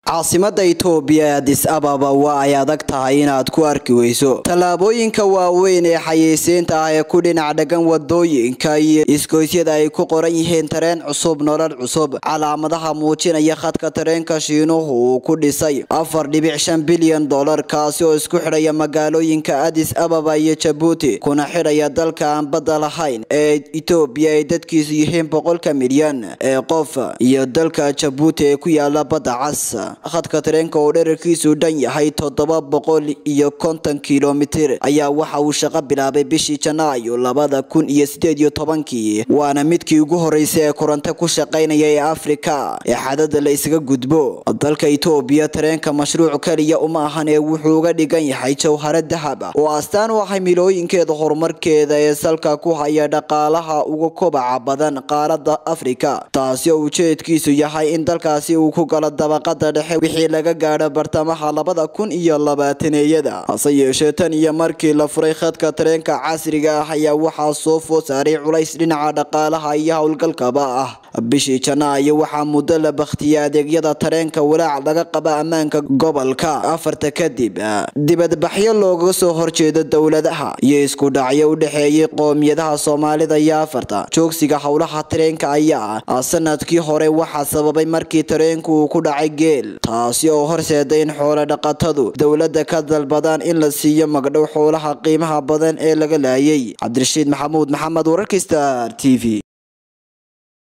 caasimada itoobiya ee adis ababa waa ay adag tahay inaad ku arki weyso tallaabooyinka waaweyn ee xayeysiinta ah ee ku dhinac dhagan wadooyinka iyo isgoysyada ay ku qoran yihiin tareen cusub nolol cusub calaamadaha muujinaya khadka tareenka shiinuhu uu ku dhisay afar dhibic shan bilyan dollar kaasi oo isku xidhaya magaalooyinka adis ababa iyo jabuuti kuna xidhaya dalka aan badda lahayn ee itoobiya ay dadkiisu yihiin boqolka milyan ee qof iyo dalka jabuuti ee ku yaala badda cas khadka tareenka oo dherarkiisu dhan yahay toddoba boqol iyo konton kilomitir ayaa waxa uu shaqo bilaabay bishii janaayo labada kun iyo sideed iyo tobankii waana midkii ugu horeysay ee koronto ku shaqaynaya ee afrika ee xadada la isaga gudbo dalka itoobiya tareenka mashruuc keliya uma ahan ee wuxuu uga dhigan yahay jawharo dahab oo astaan u ahay milooyinkeeda horumarkeeda ee salka ku haya dhaqaalaha uga kobaca badan qaarada afrika taasi oo ujeedkiisu yahay in dalkaasi uu ku galo dabaqada dhexe wixii laga gaadho bartamaha labada kun iyo labaataneeyada hase yeeshee tan iyo markii la furay khadka tareenka casriga ah ayaa waxaa soo food saaray culays dhinaca dhaqaalaha iyo howlgalkaba ah bishii janaayo waxaa muddo la bakhtiyay adeegyada tareenka walaac laga qaba ammaanka gobolka afarta kadib dibadbaxyo looga soo horjeedo dowladaha iyo isku dhacyo u dhexeeyay qoomiyadaha soomaalida iyo afarta joogsiga howlaha tareenka ayaa ah sanadkii hore waxaa sababay markii tareenku uu ku dhacay geel taasi oo horseeday in xoolo dhaqatadu dowladda ka dalbadaan in la siiyo magdhow xoolaha qiimaha badan ee laga laayay cabdirashiid maxamuud maxamed wararka star t v